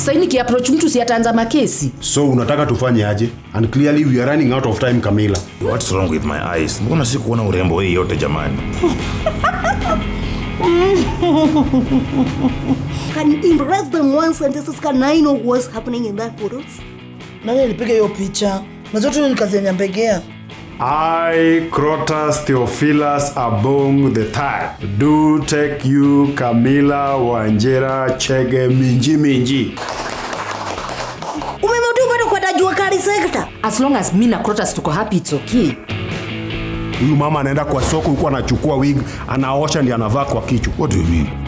saini kiapproach mtu si ataanza makesi so unataka tufanye aje and clearly we are running out of time kamila What's wrong with my eyes? Mbona si kuona urembo hii yote jamani? Can you impress them once and this is can I know what's happening in that photos? nani alipiga hiyo picha najua tu ni kazi ya nyambegea I, Crotus Theophilus Abong the third, do take you Camila Wanjera Chege Minji Minji. Umemetu bado kwa tajua kari sekta. as long as mi na Crotus tuko happy it's okay Huyu mama anaenda kwa soko huku anachukua wig, anaosha ndi anavaa kwa kichwa. What do you mean?